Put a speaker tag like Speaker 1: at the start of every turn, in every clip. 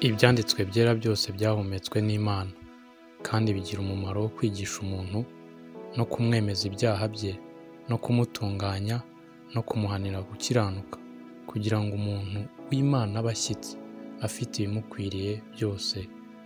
Speaker 1: Ibyanditswe byera byose byahumetswe n'Imana, kandi bigira umumaro wo kwigisha umuntu no kumwemeza ibyaha bye, no kumutunganya, no kumuhanira gukiranuka, kugira ngo umuntu w'Imana abe ashyitse, afite ibimukwiriye byose,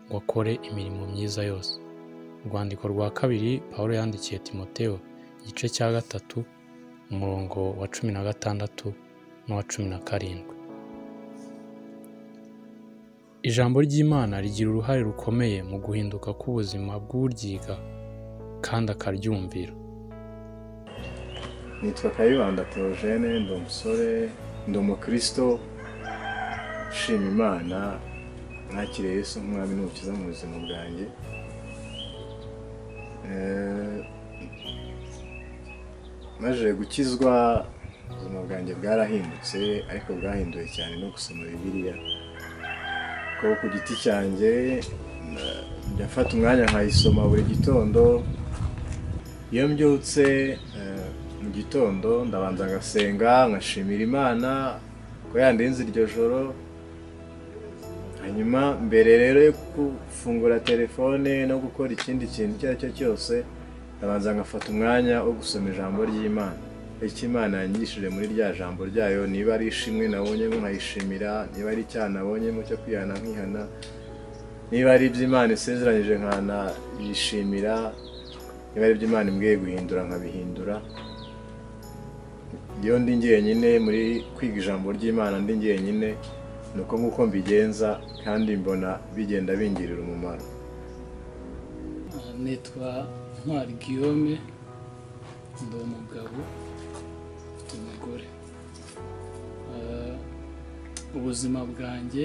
Speaker 1: ngo akore imirimo myiza yose. Urwandiko rwa kabiri Pawulo yandikiye Timoteyo, igice cya gatatu, umurongo wa cumi na gatandatu n'uwa cumi na karindwi. Ijambo ry'Imana rigira uruhare rukomeye mu guhinduka k'ubuzima bw'uryiga kandi akaryumvira.
Speaker 2: Nitwa Kayibanda Theogene ndi umusore ndi umukristo ushima Imana mwakiriye Yesu nk'umwami n'umukiza mu buzima bwanjye Eh, maze gukizwa ubuzima bwanjye bwarahindutse ariko bwahinduwe cyane no gusoma bibiliya kuko ku giti cyanjye na- njya mfata umwanya nkayisoma buri gitondo iyo mbyutse eh, mu gitondo ndabanza ngasenga nkashimira imana ko yandinze iryo joro hanyuma mbere rero yo gufungura telefone no gukora ikindi kintu icyo ari cyo cyose ndabanza ngafata umwanya wo gusoma ijambo ry'imana icyo imana yanyigishije muri rya jambo ryayo niba ari ishimwe nabonyemo nkayishimira niba ari icyaha nabonyemo cyo kwihana nkihana niba ari iby'imana isezeranyije nkana yishimira niba ari iby'imana imbwiye guhindura nkabihindura iyo ndi jyenyine muri kwiga ijambo ry'imana ndi jyenyine ni uko nguko mbigenza kandi mbona bigenda bingirira umumaro
Speaker 3: nitwa ntwari guillaume ndi umugabo mfite umugore Eh, ubuzima bwanjye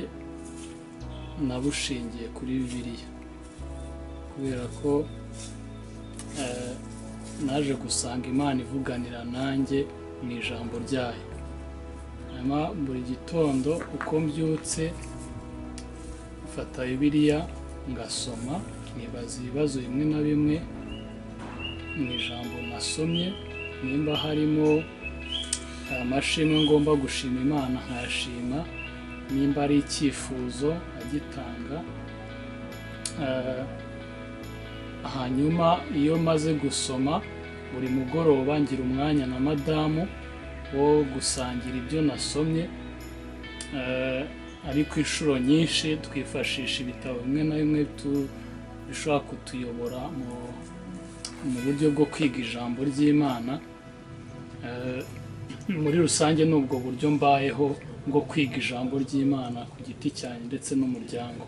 Speaker 3: nabushingiye kuri bibiliya kubera ko eh, naje gusanga imana ivuganira nanjye mu ijambo ryayo hanyuma buri gitondo uko mbyutse mfata bibiliya ngasoma nibaza ibibazo bimwe na bimwe mu ijambo nasomye nimba harimo amashimwe ngomba gushima imana nkayashima nimba ari icyifuzo agitanga hanyuma iyo maze gusoma buri mugoroba ngira umwanya na madamu wo gusangira ibyo nasomye Eh, ariko inshuro nyinshi twifashisha ibitabo bimwe na bimwe tu- bishobora kutuyobora mu- mu buryo bwo kwiga ijambo ry'imana Eh, muri rusange ni ubwo buryo mbayeho bwo kwiga ijambo ry'imana ku giti cyanjye ndetse n'umuryango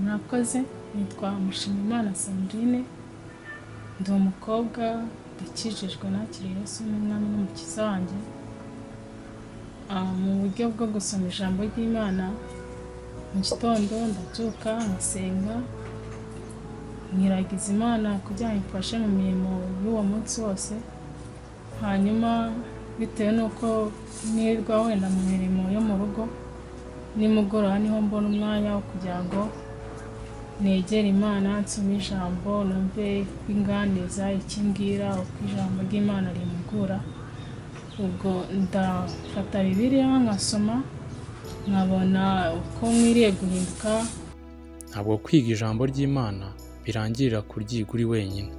Speaker 4: mwakoze nitwa mushimimana sandrine ndi umukobwa ndakijijwe nakiriye yesu n'umwami n'umukiza wanjye Ah, mu buryo bwo gusoma ijambo ry'imana mu gitondo ndabyuka nkasenga nkiragiza imana kugira ngo imfashe mu mirimo y'uwo munsi wose hanyuma bitewe n'uko nirirwa wenda mu mirimo yo mu rugo nimugoroba niho mbona umwanya wo kugira ngo negere imana nsome ijambo numve uko inganiza icyo imbwira uko ijambo ry'imana rimpugura ubwo ndafata bibiliya nkasoma nkabona uko nkwiriye guhinduka
Speaker 1: Ntabwo kwiga ijambo ry'Imana birangirira kuryiga uri wenyine,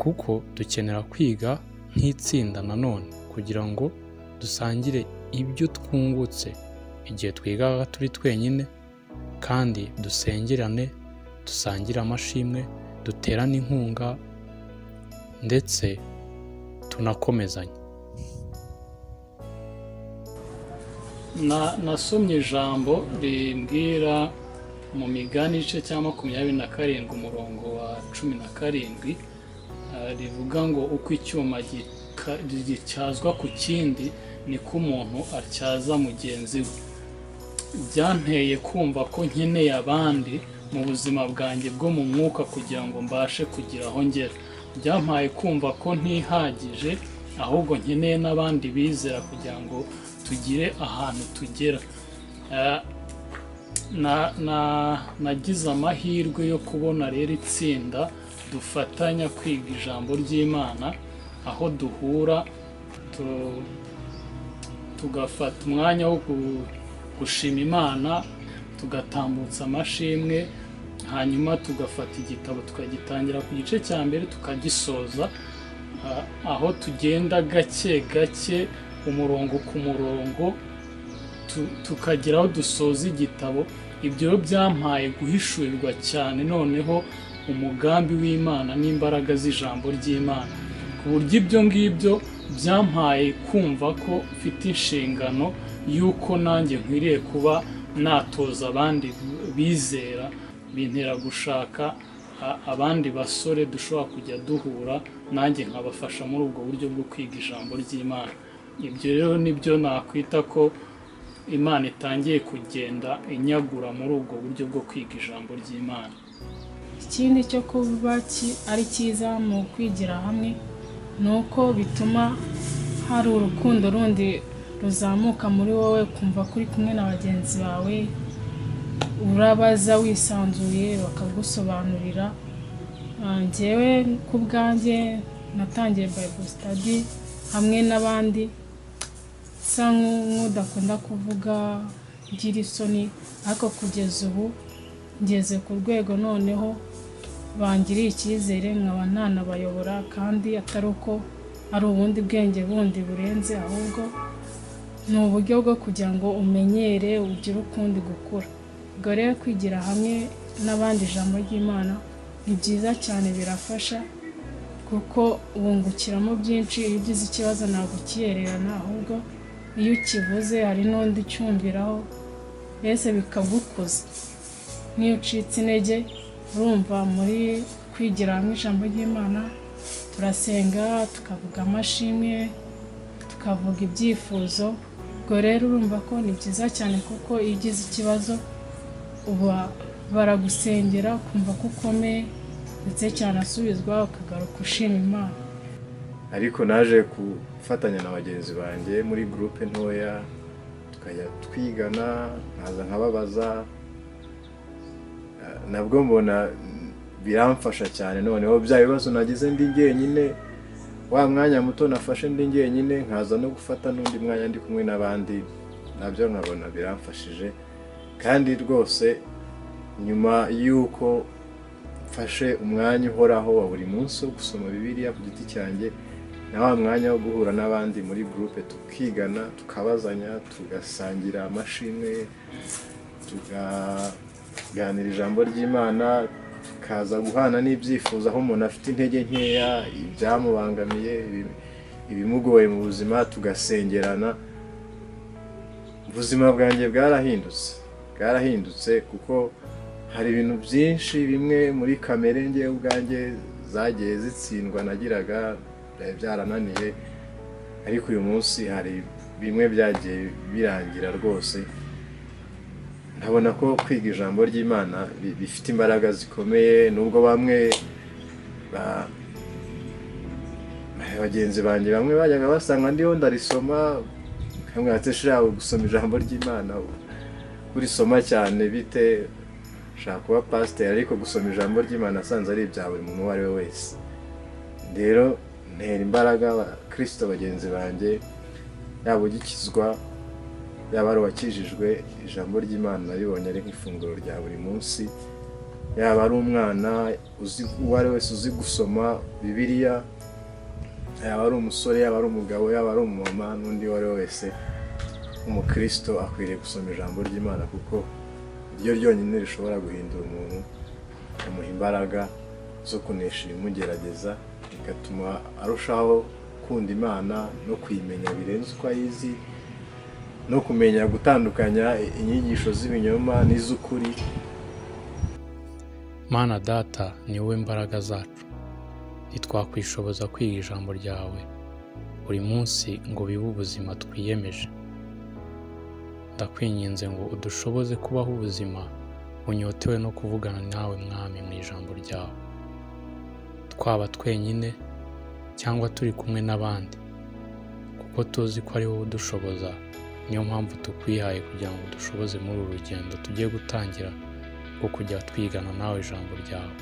Speaker 1: kuko dukenera kwiga nk'itsinda nanone kugira ngo dusangire ibyo twungutse igihe twigaga turi twenyine, kandi dusengerane, dusangire amashimwe, duterane inkunga, ndetse tunakomezanye.
Speaker 3: Na- nasomye ijambo rimbwira mu migani igice cya makumyabiri na karindwi umurongo wa cumi na karindwi eh, rivuga ngo uko icyuma gika- gityazwa ku kindi niko umuntu atyaza mugenzi we byanteye kumva ko nkeneye abandi mu buzima bwanjye bwo mu mwuka kugira ngo mbashe kugira aho ngera byampaye kumva ko ntihagije ahubwo nkeneye n'abandi bizera kugira ngo tugire ahantu tugera Eh, na- na- nagize amahirwe yo kubona rero itsinda dufatanya kwiga ijambo ry'imana aho duhura tu- tugafata umwanya wo ku- gushima imana tugatambutsa amashimwe hanyuma tugafata igitabo tukagitangira ku gice cya mbere tukagisoza Ah, aho tugenda gake gake umurongo ku murongo tu- tukagira aho dusoza igitabo ibyo rero byampaye guhishurirwa cyane noneho umugambi w'imana n'imbaraga z'ijambo ry'imana ku buryo ibyo ngibyo byampaye kumva ko mfite inshingano y'uko nanjye nkwiriye kuba natoza abandi bizera bintera gushaka a- abandi basore dushobora kujya duhura nanjye nkabafasha muri ubwo buryo bwo kwiga ijambo ry'imana ibyo rero nibyo nakwita ko imana itangiye kugenda inyagura muri ubwo buryo bwo kwiga ijambo ry'imana
Speaker 4: ikindi cyo kuba ki- ari cyiza mu kwigira hamwe ni uko bituma hari urukundo rundi ruzamuka muri wowe kumva ko uri kumwe na bagenzi bawe urabaza wisanzuye bakagusobanurira Ah, njyewe ku bwanjye natangiye bible study hamwe n'abandi nsa nku- nk'udakunda kuvuga ngira isoni ariko kugeza ubu ngeze ku rwego noneho bangiriye icyizere nkaba ntanabayobora kandi atari uko ari ubundi bwenge bundi burenze ahubwo ni uburyo bwo kugira ngo umenyere ugire ukundi gukura ubwo rero kwigira hamwe n'abandi ijambo ry'imana ni byiza cyane birafasha kuko wungukiramo byinshi iyo ugize ikibazo ntabwo ukiyererana ahubwo iyo ukivuze hari n'undi ucyumviraho mbese bikagukuza n'iyo ucitse intege urumva muri kwigira hamwe ijambo ry'imana turasenga tukavuga amashimwe tukavuga ibyifuzo ubwo rero urumva ko ni byiza cyane kuko iyo ugize ikibazo uba baragusengera ukumva ko ukomeye ndetse cyanasubizwa ukagaruka ushima imana
Speaker 2: ariko naje gufatanya na bagenzi banjye muri gurupe ntoya tukajya twigana nkaza nkababaza Ah, nabwo mbona mm, biramfasha cyane noneho bya bibazo nagize ndi njyenyine wa mwanya muto nafashe ndi njyenyine nkaza no gufata n'undi mwanya ndi kumwe n'abandi nabyo nkabona biramfashije kandi rwose nyuma y'uko mfashe umwanya uhoraho wa buri munsi wo gusoma bibiliya ku giti cyanjye na wa mwanya wo guhura n'abandi muri gurupe tukigana tukabazanya tugasangira amashimwe tukaganira ijambo ry'imana tukaza guhana n'ibyifuzo aho umuntu afite intege nkeya ibyamubangamiye ibi- ibimugoye mu buzima tugasengerana ubuzima bwanjye bwarahindutse bwarahindutse kuko hari ibintu byinshi bimwe muri kamere ngewe ubwanjye zagiye zitsindwa nagiraga byari byarananiye ariko uyu munsi hari bimwe byagiye birangira rwose nkabona ko kwiga ijambo ry'imana bi- bifite imbaraga zikomeye nubwo bamwe ba- bagenzi banjye bamwe bajyaga basanga ndiho ndarisoma nkamwatesha gusoma ijambo ry'imana urisoma cyane bite ushaka kuba pasiteri ariko gusoma ijambo ry'imana asanze ari ibya buri muntu uwo ari we wese rero ntera imbaraga abakirisito bagenzi banjye yaba ugikizwa yaba ari uwakijijwe ijambo ry'imana naribonye ari nk'ifunguro rya buri munsi yaba ari umwana uzi uwo ari we wese uzi gusoma bibiliya yaba ari umusore yaba ari umugabo yaba ari umumama n'undi uwo ari we wese umukirisito akwiriye gusoma ijambo ry'imana kuko ryo ryonyine rishobora guhindura umuntu rikamuha imbaraga zo kunesha ibimugerageza bigatuma arushaho gukunda imana no kuyimenya birenze uko ayizi no kumenya gutandukanya inyigisho z'ibinyoma n'iz'ukuri
Speaker 1: mana data ni wowe mbaraga zacu ntitwakwishoboza kwiga ijambo ryawe buri munsi ngo bibe ubuzima twiyemeje ndakwinginze ngo udushoboze kubaho ubuzima bunyotewe no kuvugana nawe mwami mu ijambo ryawe twaba twenyine cyangwa turi kumwe n'abandi kuko tuzi ko ari wowe udushoboza niyo mpamvu tukwihaye kugira ngo udushoboze muri uru rugendo tugiye gutangira rwo kujya twigana nawe ijambo ryawe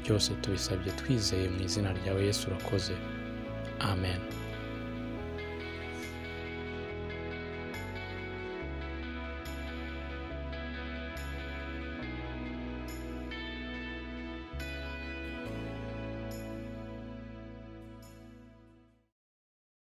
Speaker 1: byose tubisabye twizeye mu izina ryawe yesu urakoze amen